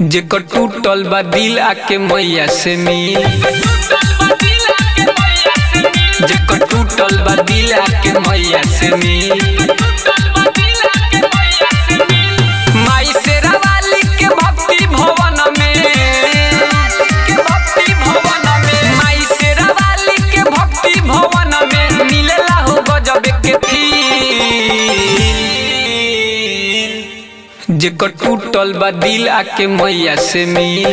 जेकर टूटल बा दिल आके मैया से मिल जेकर टूटल बा दिल आके मैया से मिल माई शेरा वाली के भक्ति भवन में भक्ति भवन में माई शेरा वाली के भक्ति भवन में मिलेला हो गजब के फील जेकर टूटल बा दिल आके मैया से मिल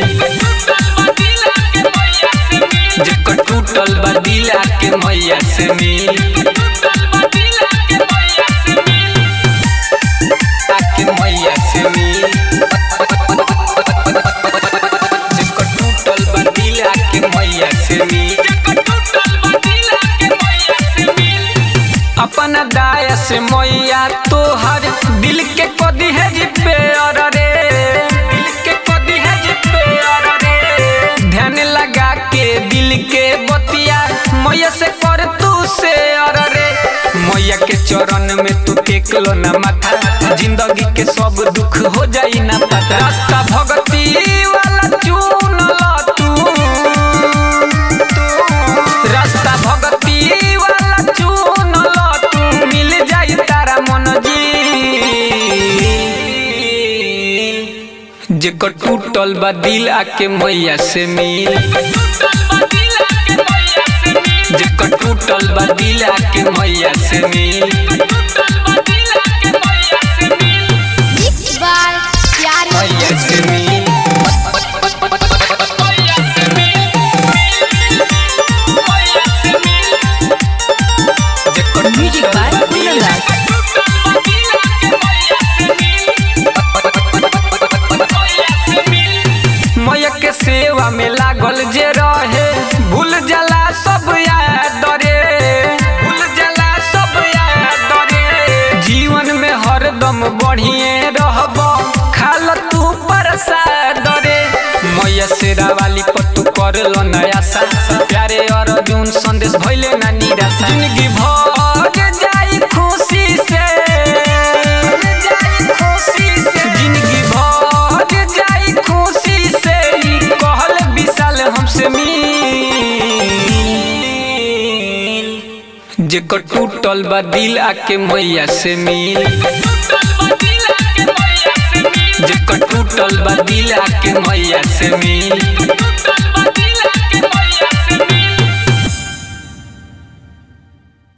जेकर टूटल बा दिल आके मैया से मिल आके मैया से मिल जेकर टूटल बा दिल आके मैया से मिल अपना दाया से मैया तोहर दिल के कदी है रिपेयर रे दिल के कदी है रिपेयर रे ध्यान लगा के दिल के बतिया मैया से कर तू से रे मैया के चरण में तू टेक लो ना माथा जिंदगी के सब दुख हो जाई ना पता रास्ता भगती वाला चुन लो तू रास्ता भगती वाला चुन लो तू मिल जाई तारा मन जी जेकर टूटल बा दिल आके मैया से मिल जेकर टूटल बा दिल आके मैया से मिल Mixed by Pyare मैया से मिल जेकर Music by टूटल बा दिल Kunal Raj. मैया के सेवा में लागल जे रहे भूल जाला सब याद रे भूल जाला सब याद रे जीवन में हरदम बढ़िए रहब खाल तू प्रसाद रे मैया शेरा वाली पत्तू कर लो नया सा प्यारे अर्जुन संदेश भइले ना निराशा जिंदगी भर जाई खुशी से जाई खुशी से जिंदगी भर जाई खुशी से ई कहल विशाल हमसे मिल जेकर टूटल बा दिल आके मैया से मिल जेकर टूटल बा दिल आके मैया से मिल